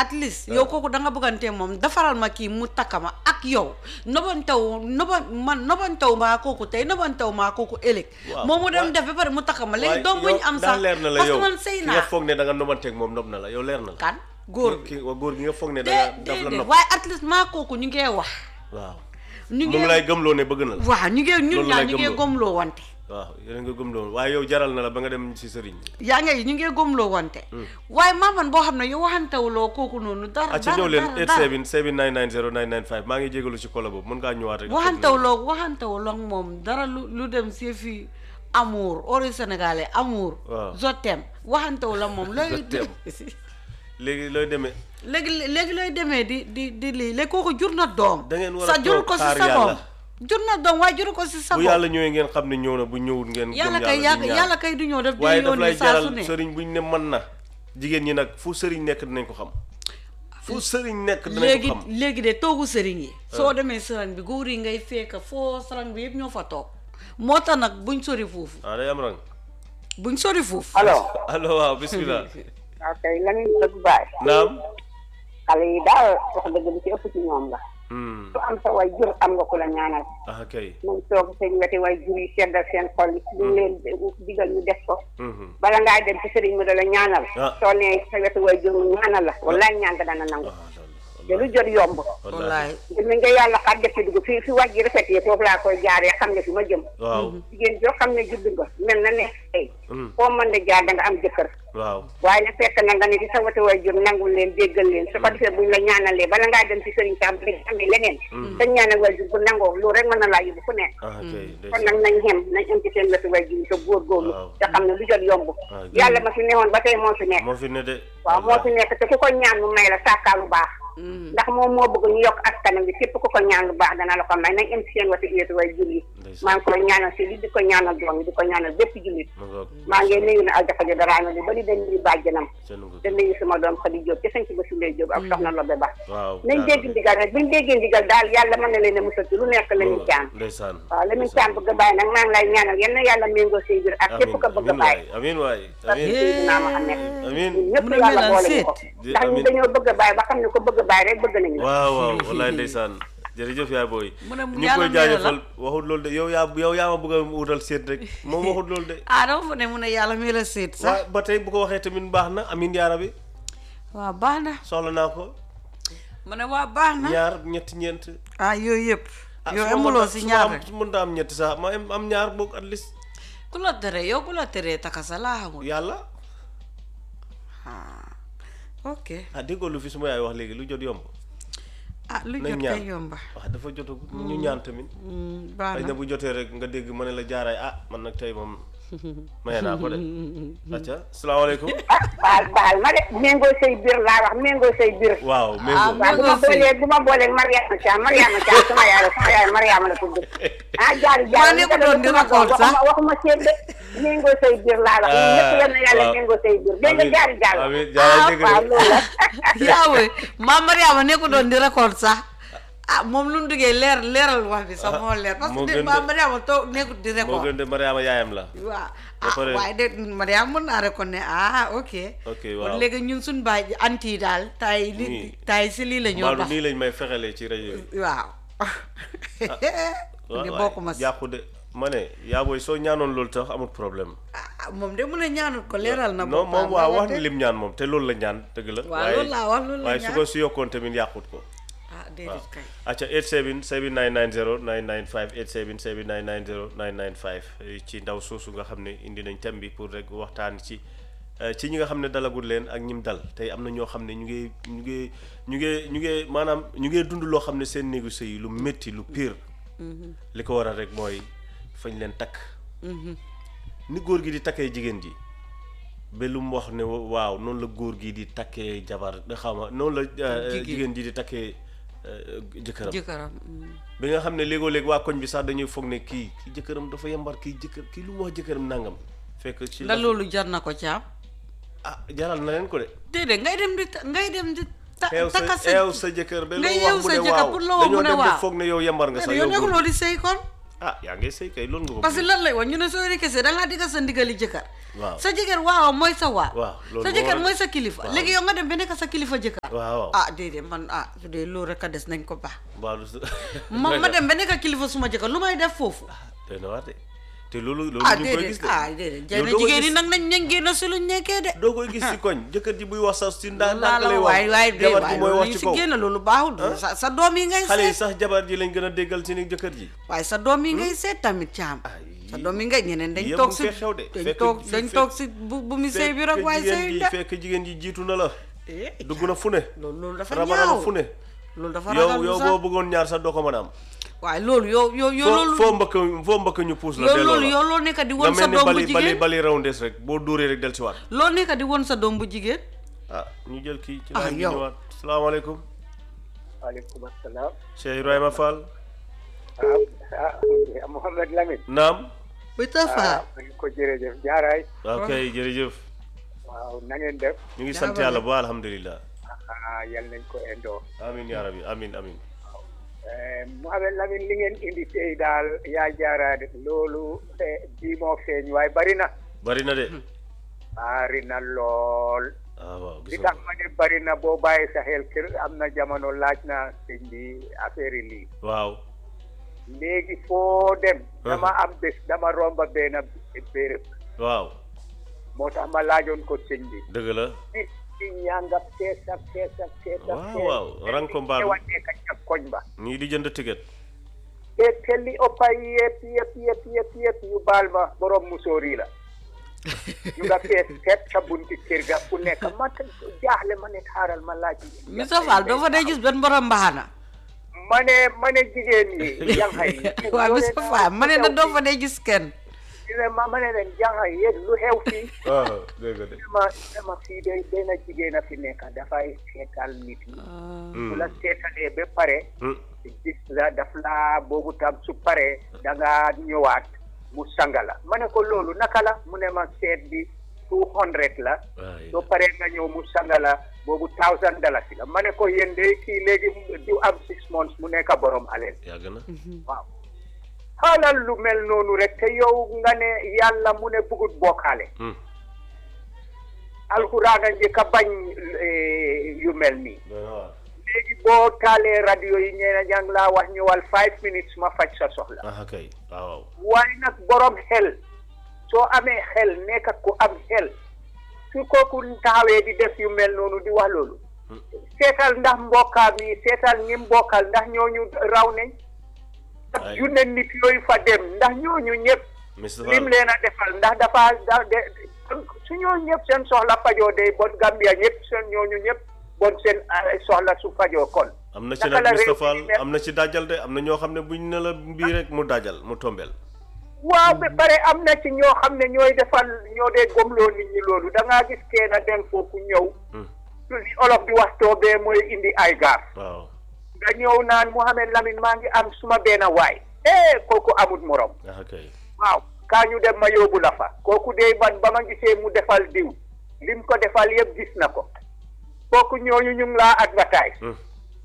at least yow kooku da nga bëggante moom defaral ma kii mu takka ma ak yow nobantaw noba man nobantaw maa kooku tey nobantaw maa kooku ëllëg Waaw, moom mu dem waaw. def ba pare mu takka ma léegi waaye doom bu ñu yow am daa sax leer na la parce yow que man sëy ki nga naa foog ne da nga nobanteeg moom nob na la yow leer na la kan góor bi ki góor gi nga foog ne da dee nga daf la dee nob waaye at least maa kooku ñu ngee wax waaw ñu mu ngi lay gëmloo ne bëgg na la waaw ñu ngee ñun Loolu ñaar lay ñu ngee gëmloo. gomloo wante waaw yéen nga gëmloo waaye yow jaral na la ba nga dem si sëriñ yaa ngi ñu ngee gomloo wante waaye maaman boo xam ne yow waxantewuloo kooku noonu dara acca dara ñëw leen dara 87 7990 995 maa ngi jégalu ci kola boobu mën ngaa ñëwaat rek waxantewuloo waxantewuloo ak moom dara lu lu dem si fii amour ori sénégalais amour Waaw. je t'aime waxantewuloo ak moom looy Je t'aime. léegi looy demee léegi léegi looy demee di di di lii léegi kooku jur na doom Da ngeen war a sa juru toog ko si xaar sagoom yàlla. jur na doom waaye juru ko si bu sagoom yàlla ñëwee ngeen xam ne ñëw na bu ñëwul ngeen gëm yàlla kay di yàlla ñaan. yàlla kay du ñëw def di waaye daf lay yónni saa su jaral ne sëriñ buñ ne mën na jigéen ñi nag fu sëriñ nekk dinañ ko xam fu sëriñ nekk dinañ léegi ko xam léegi de toogu sëriñ yi soo demee sëriñ bi góor yi ngay fekk foo sëriñ bi yëpp ñoo fa toog moo tax nag buñ sori foofu ah day am rang buñ sori foofu allo allo waaw bismillah ok Lamine dëgg baay naam xale yi daal wax dëgg li ci ëpp ci ñoom la Hmm. su am sa way jur am nga ku la ñaanal ah kay nañ toog seen weti way jur yi seddal seen xol yi lu leen digal ñu def ko Mhm. bala ngaa dem ci sëriñ mu da la ñaanal Ah. soo nee sa wetu way jur mu ñaanal la wallaay ñaan nga dana nangu ah te lu jot yomb wallaay ngir mi nga yàlla xar def ci dugg fi fi wàjj ji rafet yi foofu laa koy jaaree xam nga fi ma jëm waaw jigéen joo xam ne judd nga mel na ne tey Hmm. foo mën de jaar da nga am jëkkër waaw waaye na fekk na nga ne ci sa wetu way jur nangul leen déggal leen su ko defee buñ la ñaanalee bala ngaa dem ci sëriñ Sam bi amee leneen sa ñaanal way jur bu nangoo loolu rek mën na laa yóbbu fu nekk ah kay kon nag nañ xem nañ am ci seen wetu way jur yi te góorgóorlu Waaw. te xam ne lu jot yomb Ah, yàlla ma fi newoon ba tey moo fi nekk moo fi ne de waaw moo fi nekk te ku ko ñaan mu may la sàkkaa lu baax ndax moom moo bëgg ñu yokk askanam bi képp ku ko ñaan lu baax dana la ko may nañ am ci seen wetu wetu way jur yi Ndeysaan. maa ngi koy ñaanal si li di ko ñaanal doom yi di ko ñaanal bépp jullit ma ngoog maa ngi nuyu na aljafa jo daraame bi ba di den nuyu bàjjanam seen ngoog te nuyu sama doom Xadi Jóob ci sañ ci ba sulee Jóob ak soxna Lobe Ba waaw nañ dégg ndigal rek buñ déggee ndigal daal yàlla mën na leen a musal ci lu nekk la ñu caan ndeysaan waaw la ñu caan bëgg a bàyyi nag maa ngi lay ñaanal yal na yàlla méngoo say biir ak képp ko bëgg a amiin bàyyi waay amiin waay parce que amiin Seydina Muhammad amiin ñëpp Mu ne yàlla melal boole ñu seet. ko Di- ndax ñu amiin. dañoo bëgg a bàyyi ba xam ne ko bëgg a bàyyi rek bëgg nañu la waaw waaw wallaay ndeysaan jërëjëf yaay booy Mu ne ñu ngi yàlla koy nee na la. jaajëfal waxut loolu de yow yaa yow yaa ma bëgg a wutal seet rek moom waxut loolu de ah dama fa ne mu ne yàlla mi la seet sax waaw ba tey bu ko waxee tamit baax na amin yaara bi waaw baax na soxla naa ko mu ne waa baax na ñaar ñetti ñeent ah yooyu yëpp ah yow su ma amuloo mënta- si su ma ñaar am- rek su mënta am ñetti sax ma am am ñaar boog at least ku la tere yow ku la teree takasa laa xamul yàlla ah ok ah déggoo lu fi su ma yaay wax léegi lu jot yomb ah lu nañ jot ñaan kay yomba wax dafa jotagu ñu ñaan tamit Hmm, baax xëy na na bu jotee rek nga dégg ma ne la jaaraay ah man nag tey moom maye naa ko de acca salaamaaleykum ah baal baal ma de méngoo say biir laa wax méngoo say biir waaw Ah, méngoo waaw bu ma Méngoo say- boolee bu ma boolee Mariama Thiam Mariama Thiam sama yaay la sama yaay Mariama la tudd ah jaari jaari Maa nekk doon di record sax. waxuma waxuma seet de méngoo say biir laa wax ñun ñëpp yal na yàlla waaw. méngoo say biir dégg nga Amiin, jaari jaari amiin jaaraay Ah, dégg waaw de loolu la yaa woy maam Mariama nekku doon di record sax ah moom lu mu duggee leer leeral wax bi sax moo leer parce moo que gën de maam de. Mariama toog nekkut di moo record gën de Mariama yaayam la waaw Ba ah pare- waaye de Mariama mën naa record ne ah ok ok kon waaw léegi ñun suñ baay anti yi daal tay li Nii. tay si lii la ñoo Maodo dox nii lañ may fexelee ci rajo yi waaw waaw di waay, bokkuma si yàqu de ma ne yaa booy soo ñaanoon loolu tax amul problème ah moom de mu ne ñaanut ko leeral na non moom boppam waaw wala wax de- ni lim ñaan moom te loolu la ñaan dëgg la waaw loolu laa wax loolu la waaye su ñaan ko si yokkoon tamit yàqut ko ah déedéet kay acca 87 7990 995 87 7990 995 ci ndaw soosu nga xam ne indi nañ thème bi pour rek waxtaan ci eh, ci ñi nga xam ne dalagul leen ak ñim dal tey am na ñoo xam ne ñu ngi ñu ngi ñu ngi ñu ngi maanaam ñu ngi dund loo xam ne seen néegu sëy yi lu métti lu pire li ko waral rek mooy fañ leen takk ni góor gi di takkee jigéen ji ba lu mu wax ne waaw noonu la góor gi di takkee jabar xaw ma noonu la eh, Jigéen. jigéen ji di takkee eh, jëkkëram jëkkëram mm. bi nga xam ne léegoo léeg waa koñ bi sax dañuy foog ne kii kii jëkkëram dafa yembar kii jëkkër kii lu mu wax jëkkëram nangam fekk ci la loolu jar na ko caam ah jaral na leen ko de déedéet ngay dem di ta- ngay dem di ta- eew takka sa eew sa jëkkër ba nga loo yeew wax mu sa ne jëkkër waaw pour loo wax mu dañoo ne dem ba waaw. foog ne yow yembar nga sax yow yow góor nekkuloo di sëy kon ah yaa ngi sëy kay loolu nga ko parce que lan lay wax ñu ne soo rekesee da ngaa digga sa ndigali jëkkër Waaw. sa jëkkër waaw mooy sa waaw Waaw, loolu sa moo jëkkër war a- mooy sa kilifa waaw. léegi yow nga dem ba nekk sa kilifa jëkkër waaw waaw ah déedéet man ah su dee loolu rek a des nañ ko baax mbaalu ma ma dem ba nekk kilifa suma jëkkër lu may def foofu doy na waar de te loolu loolu ah ñu ngi koy gis déedéet de ah déedéet Yow jëna doo koy jigéen ñi gis- nag nañ nañ génn si luñ nekkee de doo koy gis ci koñ jëkkër ji buy wax sax si ndaa laa ndànk la lay wax waay waay de jabar waay ji mooy loolu wax yi ci si kaw génn loolu baaxul sa sa doom yi ngay xale yi seet sax jabar ji lañ gën a déggal ci ni jëkkër ji waaye sa doom yi ngay seet tamit caam Ay. sa doom yi ngay ñeneen dañ Yëpp toog mu si fee xew de. dañ Fekk- toog fi- dañ fekk- toog si bu bu mu sëy bi rek fekk waaye jigéen sëy ji de fekk jigéen ji jiitu na la Eh, dugg na fu ne loolu loolu dafa rabaraba ñaaw fu ne loolu dafa yow ragal yow sax boo bëggoon ñaar sax doo ko mën a am waaye loolu yow yow yow foo loolu foo mbëkk foo mbëkk ñu puus la yow delloo loolu la yow loolu nekk di nga won sa mel ni doom bu bali bali jigéen bali raw ndes rek boo dóoree rek del ci waat loolu nekk di won sa doom bu jigéen ah ñu jël kii ci Ah, laaj bi yow. ñëwaat salaamaaleykum waaleykum asalaam Cheikh Ibrahima Fall ah ah Mouhamed Lamine naam bu tafa ah ma ngi ko jërëjëf jaaraay ok jërëjëf waaw na ngeen def ñu ngi sant yàlla ba alhamdulilah ah yal nañ ko indoo amin yaa rabbi amin amin Eh, Mouhamed Lamine li ngeen indi tey daal yaa jaaraade loolu eh, bii moo feeñ waaye bari na bari na de bari na lool ah waaw li gis tax ma ne bari na boo bàyyi sa xel kër am na jamono laaj na sëñ bi affaire yi lii waaw léegi foo dem dama am bés dama romba benn béréb waaw moo tax ma laajoon ko sëñ bi dëgg la nit ñi ñanga fees ak fees ak fees ak Waaw, fees. waaw, rang ko mbaal. Te wàññee ka ca koñ ba ñii di jënd ticket te te li ëppa yëpp yëpp yëpp yëpp yëpp ñu baal ma borom musóor yi la ñu nga fees fet sa bunti kër ga ku nekk ma te jaaxle ma ne xaaral ma laaj Mr Fall doo fa day gis benn borom mbaxana ma ne ma ne jigéen ñi jànxa yi waaw Mr Fall ma ne na doo fa day gis kenn ma ma ne leen jànxa yi yéen lu xew fii waaw dëgg la de dama dama fii de benn jigéen a fi nekk dafay seetal nit ñi su la seetalee ba pare Hmm. gis la daf laa boobu tam su paree da nga ñëwaat mu sanga la ma ne ko loolu naka la mu ne ma seet bi two hundred la waay soo paree nga ñëw mu sanga la boobu thousand dalasi la ma ne ko yéen de kii léegi du am six months mu nekk borom aleel yàgg na waaw xaalal lu mel noonu rek te yow nga ne yàlla mu ne bugut bokkaale Hmm. alxuraan a njëkk a bañ eh, yu mel nii doy na waar léegi boo taalee radio yi ñeena jàng laa wax ñëwal five minutes ma faj sa soxla ah kay waaw waaw waaye nag borom xel soo amee xel nekk ak ku am xel su kooku taxawee di def yu mel noonu di wax loolu seetal ndax mbokkaam yi seetal ñi mbokkal ndax ñooñu raw nañ ak Ay. junne nit yooyu fa dem ndax ñooñu ñëpp Mr lim Fall leen a defal ndax dafa da de su ñooñu ñëpp seen soxla fajoo day bon Gambia ñëpp seen ñooñu ñëpp bon seen ah, soxla su fajoo kon am na ci naka nag la Mr réew Fall mi mel? am na ci dajal de am na ñoo xam ne buñ ne la mbii rek mu dajal mu tombel waaw ba pare am na ci ñoo xam ne ñooy defal ñoo dee gomloo nit ñi loolu da ngaa gis kenn dem foofu ñëw Hmm. li olof di wax toobee mooy indi ay gaar waaw nga ñëw naan Mouhamed Lamine maa ngi am suma benn waay eh kooku amut morom ah kay waaw kaa ñu dem ma yóbbu la fa kooku de man ba ma gisee mu defal diw lim ko defal yëpp gis na ko kooku ñooñu ñu ngi laa advertise Hmm.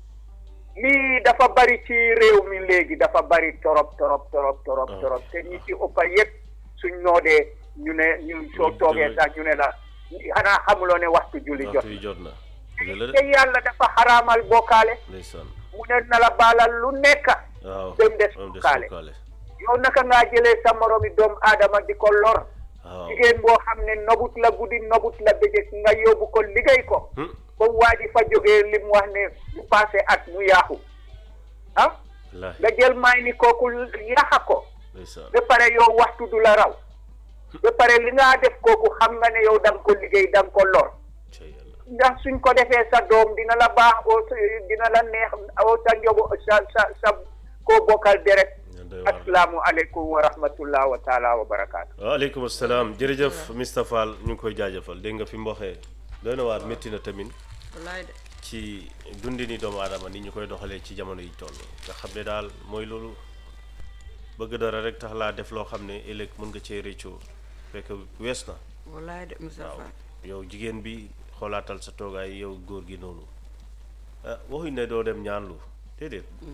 lii dafa bari ci réew mi léegi dafa bari torop torop torop torop Ah. torop te ñi ci ëppa yëpp suñ noodee ñu ne ñu soo Ñu toogee jël- sax ñu ne la xanaa xamuloo ne waxtu julli jot waxtu yi jot na dëgg la de te yàlla dafa xaraamal bokkaale ndeysaan mu ne na la baalal lu nekk waaw dem des am des bokkaale bokkaale yow naka ngaa jëlee sa moromi doomu aadama di ko lor waaw jigéen boo xam ne nobut la guddi nobut la bëccëg nga yóbbu ko liggéey ko Hmm. comme waa ji fa jógee li mu wax ne bu passé at mu yaaxu ah wallaahi nga jël may ni kooku yaxa ko ndeysaan ba pare yow waxtu du la raw ba pare li nga def kooku xam nga ne yow da nga ko liggéey da nga ko lor cey yàlla ndax suñ ko defee sa doom dina la baax oo sa- dina la neex oo sa njobo sa sa sa koo bokkal deret ñaan doy waar de. asalaamu aleykum wa rahmatullah wa taala wa barakaatu waaleykum salaam jërëjëf Mr Fall ñu ngi koy jaajëfal dégg nga fi mu waxee doy na waar métti na tamit wallaay de ci dundini doomu aadama ni ñu koy doxalee ci jamono yi toll nga xam ne daal mooy loolu bëgg dara rek tax laa def loo xam ne ëllëg mën nga cee réccoo fekk wees na wallaay de Mr waaw Fall yow jigéen bi xoolaatal sa toogaay yow góor gi noonu ah waxuñ ne doo dem ñaanlu déedéet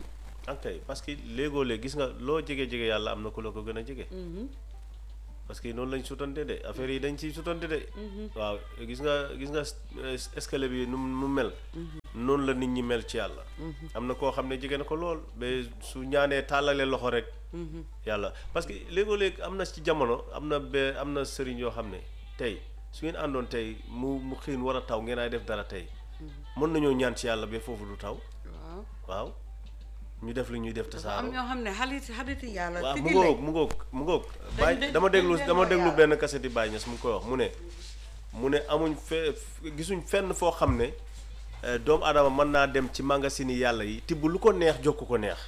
ok parce que léegoo léeg gis nga loo jege jege yàlla am na ku la ko gën a jege. parce que noonu lañ sutante de affaire yi dañ ciy sutante de. waaw gis nga gis nga es- escalier bi nu mu mel. noonu la nit ñi mel ci yàlla. am na koo xam ne jege na ko lool ba su ñaanee tàllalee loxo rek. yàlla parce que léegoo léeg am na ci jamono am na be am na sëriñ yoo xam ne tey su ngeen àndoon tey mu mu xiin war a taw ngeen ay def dara tey. mën nañoo ñaan ci yàlla ba foofu du taw. waaw waaw ñu def li ñuy def dafa am tasaaroo. ñoo xam ne xalit xaliti yàlla waaw mu tigi ngoog lañ mu ngoog mu ngoog dañ- Baye dañ- dama dañ déglu leen dama woo déglu yàlla. benn kaseti Baye Niass mu ngi koy wax mu ne mu ne amuñ fe gisuñ fenn foo xam ne eh, doomu aadama mën naa dem ci magasin yi yàlla yi tibb lu ko neex jokk ko neex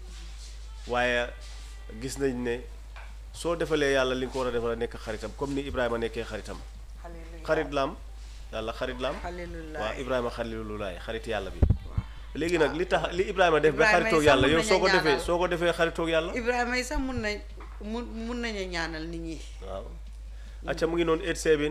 waaye gis nañ ne soo defalee yàlla li nga ko war a defal nekk xaritam comme ni Ibrahima nekkee xaritam xarit la am yàlla xarit la am Xalilullah. waaw Ibrahima xalilulaay xarit yàlla bi léegi nag li tax li Ibrahima def ba Ibrahima xaritoog yi sax yàlla mun yow nañu soo ko defee ñaanal. soo ko defee xaritoog yàlla Ibrahima yi sax mun nañ mun mun nañu ñaanal nit ñi waaw acca mu ngi noonu 87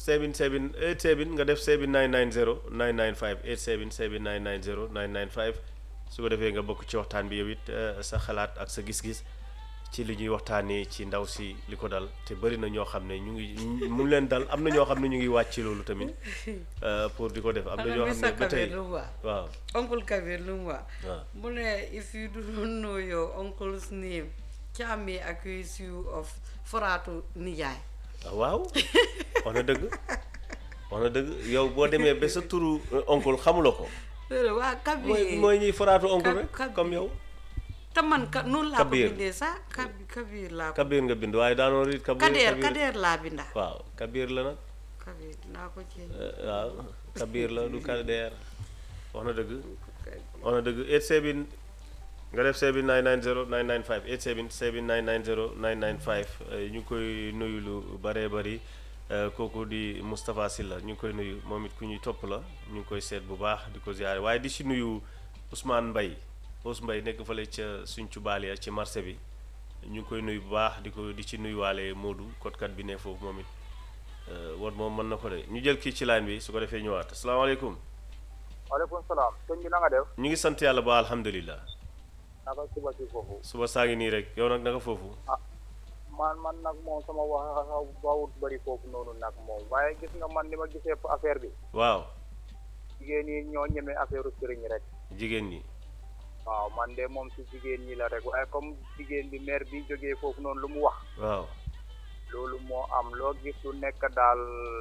77 87 nga def 7990 995 87 7990 995 su ko defee nga bokk ci waxtaan bi yow it eh, sa xalaat ak sa gis-gis ci li ñuy waxtaanee ci ndaw si li ko dal te bëri na ñoo xam ne ñu ngi mu ngi leen dal am na ñoo xam ne ñu ngi wàcc ci loolu tamit eh, pour di ko def am na ñoo xam ne ba tey lu mu wax waaw Uncle Kabir lu mu wax waaw mu ne if you don't know your uncle's name can may accuse you of foraatu nijaay ah, waaw wax na dëgg wax na dëgg yow boo demee ba sa turu eh, oncle xamuloo ko loolu waa Kabir mooy mooy ñuy foraatu oncle Ka- rek Kabir. comme yow te man ka noonu laa ko Kabir. bindee sax Kabir Kabir laa ko Kabir nga bind waaye daanoo riit Kabir Kadeer Kabir Kadeer laa binda waaw Kabir la nag Kabir dinaa ko ci eh, waaw Kabir la du Kadeer wax na dëgg wax na dëgg 87 nga def 7990 995 87 7990 995 eh, ñu ngi koy nuyu lu bëree bëri eh, kooku di Moustapha Sylla ñu ngi koy nuyu moom it ku ñuy topp la ñu ngi koy seet bu baax di ko ziare waaye di si nuyu Ousmane Mbaye Ous Mbaye nekk fële ca suñ cubaaliya ci marché bi ñu ngi koy nuyu bu baax di ko di ci nuyuwaale Modou kotkat bi ne foofu moom it eh, woon moom mën na ko de ñu jël kii ci line bi su ko defee ñëwaat asalaamaaleykum waaleykum salaam sëñ bi na nga def ñu ngi sant yàlla ba alhamdulilah naka suba si foofu suba saa ngi nii rek yow nag naka foofu man man nag moom sama wax bawut bëri foofu noonu nag moom waaye gis nga man ni ma gisee affaire bi waaw jigéen ñi ñoo ñemee affaire sëriñ rek jigéen ñi waaw man de moom si jigéen ñi la rek waaye comme jigéen bi maire bi jógee foofu noonu lu mu wax waaw loolu moo am loo gis lu nekk daal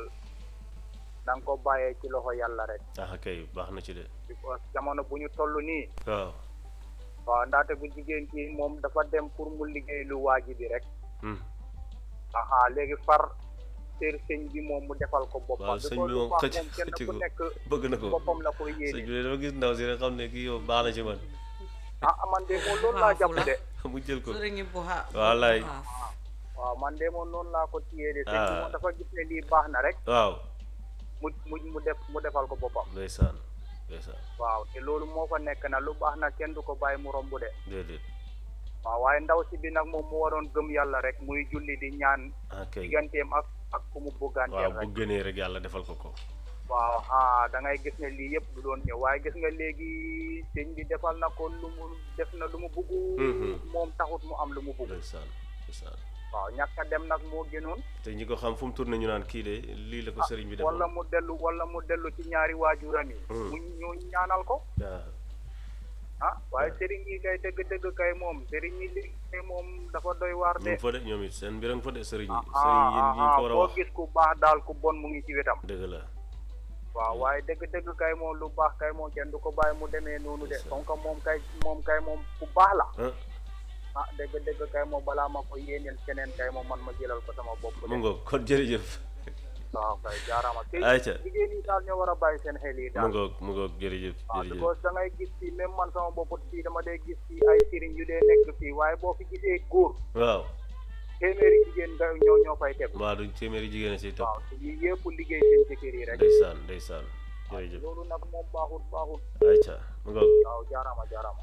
na nga ko bàyyee ci loxo yàlla rek ah kay baax na ci de because jamono bu ñu toll nii waaw waaw ndaxte bu jigéen ki moom dafa dem pour mu liggéey lu waaji bi rek Hmm. aha léegi far sër sëñ bi moom mu defal ko boppam waaw sëñ bi moom xëcc kenn xëcc ku ko nekk bëgg na ko boppam la koy sëñ yéene bi de dafa gis ndaw si rek xam ne kii yow baax na ci man ah man de moom loolu laa jàpp de mu jël ko sëriñ bu ha Wallaay. bu haaf. waaw man de moom noonu laa ko téyee de sëñ bi Ah. moom dafa gis ne lii baax na rek waaw mu mu mu def mu defal ko boppam ndeysaan ndeysaan waaw te loolu moo fa nekk na lu baax na kenn du ko bàyyi mu romb de déedéet waaw waaye ndaw si bi nag moom mu waroon gëm yàlla rek muy julli di ñaan ah kay digganteem ak ak ku mu waaw bëgganteem bu rek gënee rek yàlla defal ko ko waaw ah da ngay gis ne lii yëpp du doon ñëw waaye gis nga léegi sëñ bi defal na ko lu mu def na lu mu bugg Mhm. moom taxut mu am lu mu bugg ndeysaan ndeysaan waaw ñàkk a dem nag moo gënoon te ñi ko xam fu mu tourné ñu naan kii de lii la ko sëriñ bi wala defoon mu dellu wala mu dellu ci ñaari waajuram yi Hmm. mu ñu ñaanal ko waaw ah waaye sëriñ yi kay dëgg-dëgg kay moom sëriñ yi li kay moom dafa doy waar ñu de ngi fa de ñoom it seen mbir a ngi fa de sëriñ yi ah sëriñ yi ah yi ñu ko war a boo wax gis ku baax daal ku bon mu ngi ci wetam dëgg la waaw waaye dëgg-dëgg kay moom lu baax kay moom kenn du ko bàyyi mu demee noonu de Ndeysaan. donc moom kay moom kay moom ku baax la ah ah dëgg-dëgg kay moom balaa ma ko yéeneel keneen kay moom man ma jëlal ko sama bopp mu de ngoog kon jërëjëf waaw kay jaaraama te Ayca. jigéen ñi daal ñoo war a bàyyi seen xel yi mu daal ngoog mu ngoog jërëjëf waaw jërëjëf because da ngay gis fii même man sama bopp fii dama dee gis fii ay sëriñ yu dee nekk fii waaye boo fi gisee góor waaw téeméeri jigéen nga ñoo ñoo fay teg mbaa duñ téeméeri jigéen a siy topp waaw te yii yëpp liggéey seen jëkkër yi rek ndeysaan ndeysaan jërëjëf loolu nag moom baaxut baaxut ayca mu ngoog waaw jaaraama jaaraama